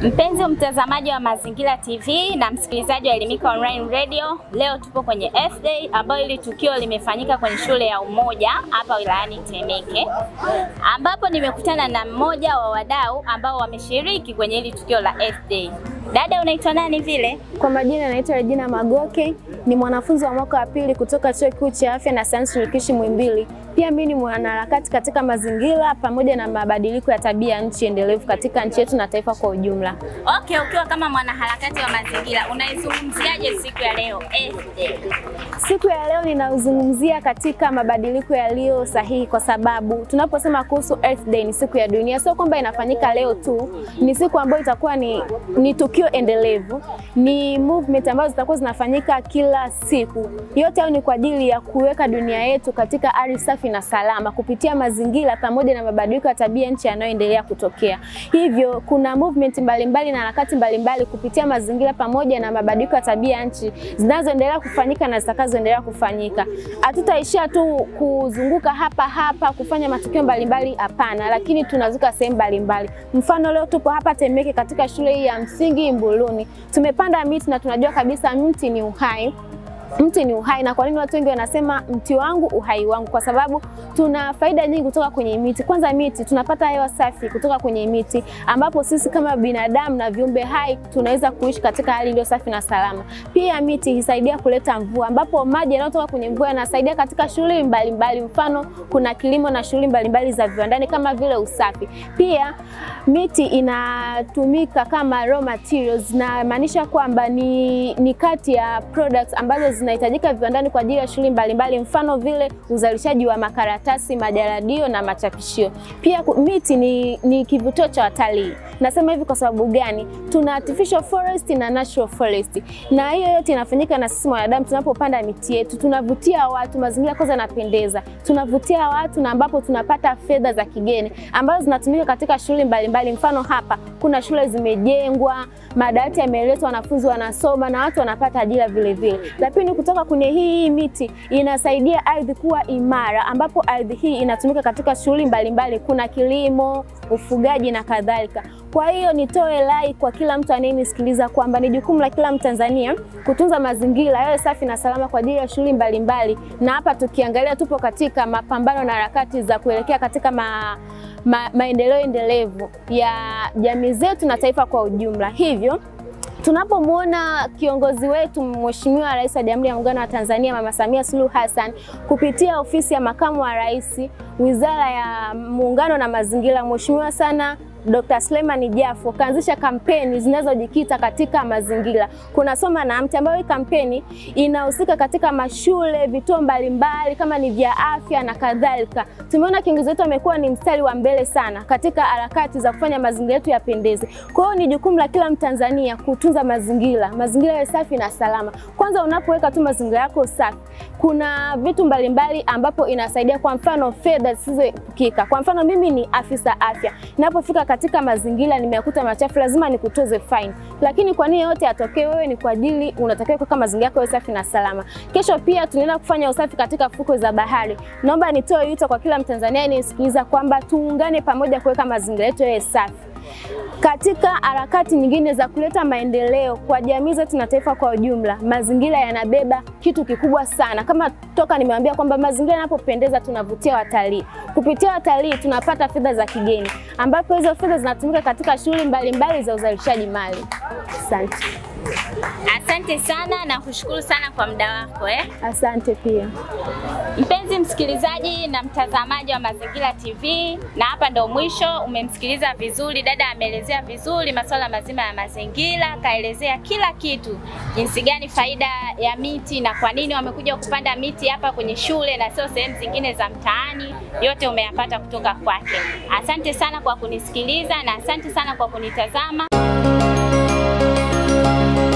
Mpenzi mtazamaji wa Mazingira TV na msikilizaji wa Elimika Online Radio, leo tupo kwenye Earth Day ambayo hili tukio limefanyika kwenye shule ya Umoja hapa wilayani Temeke, ambapo nimekutana na mmoja wa wadau ambao wameshiriki kwenye hili tukio la Earth Day. Dada, unaitwa nani vile? Kwa majina naitwa Regina Magoke, ni mwanafunzi wa mwaka wa pili kutoka Chuo Kikuu cha Afya na Sayansi Shirikishi Muhimbili. Pia mimi ni mwanaharakati katika mazingira pamoja na mabadiliko ya tabia nchi endelevu katika nchi yetu na taifa kwa ujumla. Okay, ukiwa kama mwanaharakati wa mazingira unaizungumziaje siku ya leo Earth Day? Siku ya leo ninazungumzia katika mabadiliko yaliyo sahihi, kwa sababu tunaposema kuhusu Earth Day ni siku ya dunia, sio kwamba inafanyika leo tu, ni siku ambayo itakuwa ni, ni tukio endelevu, ni movement ambazo zitakuwa zinafanyika kila siku. Yote hayo ni kwa ajili ya kuweka dunia yetu katika ardhi safi na salama kupitia mazingira pamoja na mabadiliko ya tabia nchi yanayoendelea kutokea. Hivyo kuna movement mbalimbali na harakati mbalimbali kupitia mazingira pamoja na mabadiliko ya tabia nchi zinazoendelea kufanyika na zitakazoendelea kufanyika. Hatutaishia tu kuzunguka hapa hapa kufanya matukio mbalimbali, hapana, lakini tunazuka sehemu mbalimbali. Mfano, leo tupo hapa Temeke katika shule hii ya msingi Mbuluni, tumepanda miti na tunajua kabisa mti ni uhai mti ni uhai. Na kwa nini watu wengi wanasema mti wangu uhai wangu? Kwa sababu tuna faida nyingi kutoka kwenye miti. Kwanza, miti tunapata hewa safi kutoka kwenye miti, ambapo sisi kama binadamu na viumbe hai tunaweza kuishi katika hali iliyo safi na salama. Pia miti hisaidia kuleta mvua, ambapo maji yanayotoka kwenye mvua yanasaidia katika shughuli mbalimbali. Mfano, kuna kilimo na shughuli mbalimbali za viwandani kama vile usafi. Pia miti inatumika kama raw materials, na maanisha kwamba ni, ni kati ya products ambazo zinahitajika viwandani kwa ajili ya shughuli mbalimbali, mfano vile uzalishaji wa makaratasi, majaradio na machapishio. Pia miti ni, ni kivutio cha watalii. Nasema hivi kwa sababu gani? Tuna artificial forest na natural forest, na hiyo yote inafanyika na sisi wanadamu. Tunapopanda miti yetu tunavutia watu, mazingira kwanza yanapendeza, tunavutia watu na ambapo tunapata fedha za kigeni ambazo zinatumika katika shughuli mbalimbali. Mfano hapa kuna shule zimejengwa, madawati yameletwa, wanafunzi wanasoma na watu wanapata ajira vile vile. Lakini kutoka kwenye hii miti inasaidia ardhi kuwa imara, ambapo ardhi hii inatumika katika shughuli mbalimbali, kuna kilimo, ufugaji na kadhalika. Kwa hiyo nitoe rai kwa kila mtu anayenisikiliza kwamba ni jukumu la kila Mtanzania kutunza mazingira yawe safi na salama kwa ajili ya shughuli mbalimbali, na hapa tukiangalia tupo katika mapambano na harakati za kuelekea katika ma, ma, maendeleo endelevu ya jamii zetu na taifa kwa ujumla. Hivyo tunapomwona kiongozi wetu Mheshimiwa Rais wa Jamhuri ya Muungano wa Tanzania Mama Samia Suluhu Hassan kupitia ofisi ya makamu wa rais, Wizara ya Muungano na Mazingira, Mheshimiwa sana Dr. Suleiman Jafo kaanzisha kampeni zinazojikita katika mazingira. Kuna Soma na Mti ambayo hii kampeni inahusika katika mashule, vituo mbalimbali kama ni vya afya na kadhalika. Tumeona kiongozi wetu amekuwa ni mstari wa mbele sana katika harakati za kufanya mazingira yetu yapendeze. Kwa hiyo ni jukumu la kila Mtanzania kutunza mazingira, mazingira yawe safi na salama. Kwanza unapoweka tu mazingira yako safi, kuna vitu mbalimbali ambapo inasaidia, kwa mfano fedha zisizoepukika. Kwa mfano mimi ni afisa afya, ninapofika katika mazingira nimeyakuta machafu, lazima nikutoze fine. Lakini kwa nini yote yatokee, wewe ni kwa ajili unatakiwa kuweka mazingira yako safi na salama. Kesho pia tunaenda kufanya usafi katika fukwe za bahari. Naomba nitoe wito kwa kila Mtanzania anisikiliza kwamba tuungane pamoja kuweka mazingira yetu yawe safi katika harakati nyingine za kuleta maendeleo kwa jamii zetu na taifa kwa ujumla. Mazingira yanabeba kitu kikubwa sana, kama toka nimewambia kwamba mazingira yanapopendeza tunavutia watalii. Kupitia watalii tunapata fedha za kigeni, ambapo hizo fedha zinatumika katika shughuli mbalimbali za uzalishaji mali. Asante. Asante sana na kushukuru sana kwa muda wako eh. Asante pia. Mpenzi msikilizaji na mtazamaji wa Mazingira TV, na hapa ndo mwisho. Umemsikiliza vizuri dada, ameelezea vizuri masuala mazima ya mazingira, kaelezea kila kitu, jinsi gani faida ya miti na kwa nini wamekuja kupanda miti hapa kwenye shule na sio sehemu zingine za mtaani. Yote umeyapata kutoka kwake. Asante sana kwa kunisikiliza na asante sana kwa kunitazama.